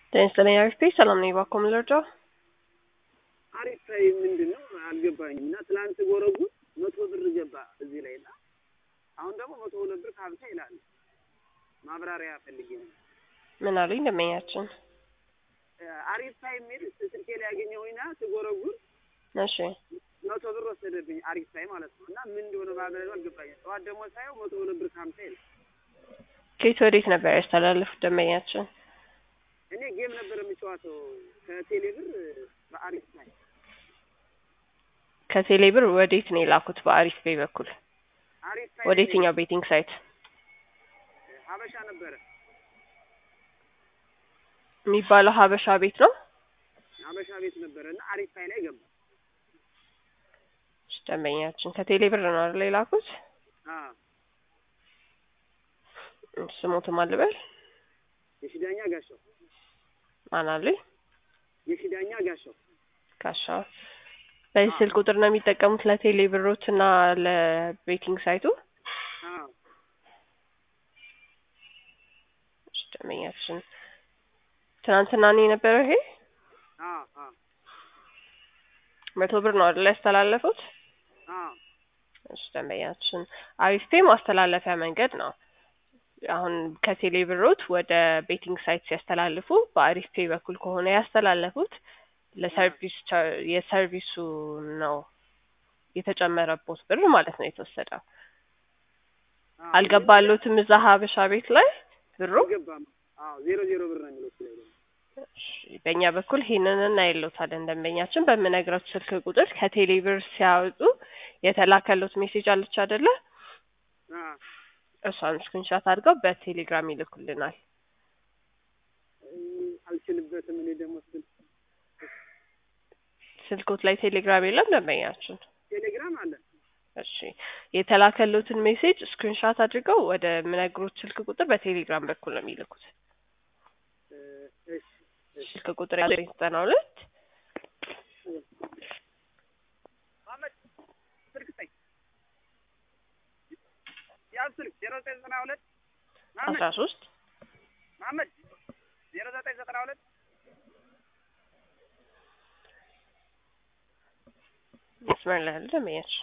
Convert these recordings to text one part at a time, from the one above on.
ጤና ይስጥልኝ አሪፍ ሰላም ነኝ። እባክዎ ምን ልርዳው? አሪፍ ላይ ምንድን ነው አልገባኝም። እና ትላንት ጎረጉር መቶ ብር ገባ እዚህ ላይ እና አሁን ደግሞ መቶ ሁለት ብር ከሀምሳ ይላል። ማብራሪያ ፈልጌ ነው። ምን አሉኝ ደንበኛችን? አሪፍ ላይ የሚል ስልኬ ላይ ያገኘሁኝና ስጎረጉር እሺ መቶ ብር ወሰደብኝ። አሪፍ ላይ ማለት ነው። እና ምን እንደሆነ ማብራሪያው አልገባኝም። ጠዋት ደግሞ ሳየው መቶ ሁለት ብር ከሀምሳ ይላል። ከየት ወዴት ነበር ያስተላለፉት ደንበኛችን? እኔ ጌም ነበር የምጫወተው ከቴሌ ብር በአሪፍ ላይ ከቴሌ ብር ወዴት ነው የላኩት? በአሪፍ ፔይ በኩል አሪፍ ላይ ወደ የትኛው ቤቲንግ ሳይት ሀበሻ ነበረ የሚባለው? ሀበሻ ቤት ነው። ሀበሻ ቤት ነበረ እና አሪፍ ላይ ላይ ገባ። እሺ፣ ደንበኛችን ከቴሌ ብር ነው አይደል የላኩት? አዎ ስሞትም አልበል የሽዳኛ ጋሻው ማን አሉኝ? የሽዳኛ ጋሻው ጋሻው በዚህ ስልክ ቁጥር ነው የሚጠቀሙት ለቴሌ ብሮት እና ለቤቲንግ ሳይቱ? አዎ እሺ፣ ደንበኛችን ትናንትና ነው የነበረው ይሄ አዎ አዎ መቶ ብር ነው አይደል ያስተላለፉት? አዎ እሺ ደንበኛችን አሪፍ ፔይ ማስተላለፊያ መንገድ ነው። አሁን ከቴሌ ብሮት ወደ ቤቲንግ ሳይት ሲያስተላልፉ በአሪፍ ፔይ በኩል ከሆነ ያስተላለፉት ለሰርቪስ ቻር- የሰርቪሱ ነው የተጨመረቦት ብር ማለት ነው የተወሰደው። አዎ። አልገባሎትም እዛ ሀበሻ ቤት ላይ ብሩ። አልገባም። አዎ ዜሮ ዜሮ ብር ነው የሚለው እሱ ላይ ደግሞ። እሺ፣ በእኛ በኩል ይሄንን እናይሎታለን። ደንበኛችን በምነግረው ስልክ ቁጥር ከቴሌ ብር ሲያወጡ የተላከሎት ሜሴጅ አለች አይደለ? አዎ እሷን ስክሪንሻት አድርገው በቴሌግራም ይልኩልናል። እም፣ አልችልበትም እኔ ደግሞ ስል ስልኮት ላይ ቴሌግራም የለም ደንበኛችን? ቴሌግራም አለ። እሺ የተላከሉትን ሜሴጅ ስክሪንሻት አድርገው ወደ ምነግሮት ስልክ ቁጥር በቴሌግራም በኩል ነው የሚልኩት። እ፣ እሺ እሺ ስልክ ቁጥር ያለው ዘጠና ሁለት መሀመድ ስልክ ስጠኝ። ያዝ ስልክ ዜሮ ዘጠኝ ዘጠና ሁለት መሀመድ አስራ ሶስት መሀመድ ዜሮ ዘጠኝ ዘጠና ሁለት መስመር ላይ ያለ ደንበኛችን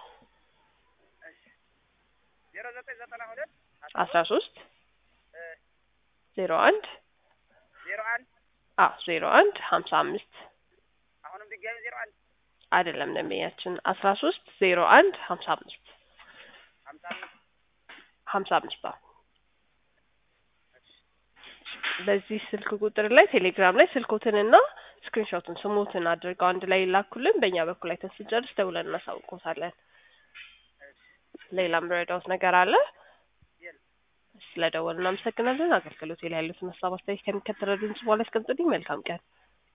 ዜሮ ዘጠኝ ዘጠና ሁለት አስራ ሶስት እ፣ ዜሮ አንድ ዜሮ አንድ አ ዜሮ አንድ ሀምሳ አምስት አሁንም ድጋሚ ዜሮ አንድ አይደለም ደንበኛችን አስራ ሶስት ዜሮ አንድ ሀምሳ አምስት ሀምሳ አምስት ሀምሳ አምስት አዎ። በዚህ ስልክ ቁጥር ላይ ቴሌግራም ላይ ስልኮትንና ስክሪንሾቱን ስሙትን አድርገው አንድ ላይ ይላኩልን። በእኛ በኩል ላይ ስንጨርስ ደውለን እናሳውቆታለን። ሌላም ረዳውት ነገር አለ? የለም። ስለ ደወል እናመሰግናለን። አገልግሎት ላይ ያሉትን ሀሳብ አስተያየት ከሚከተለው ድምጽ በኋላ ያስቀምጡልኝ። መልካም ቀን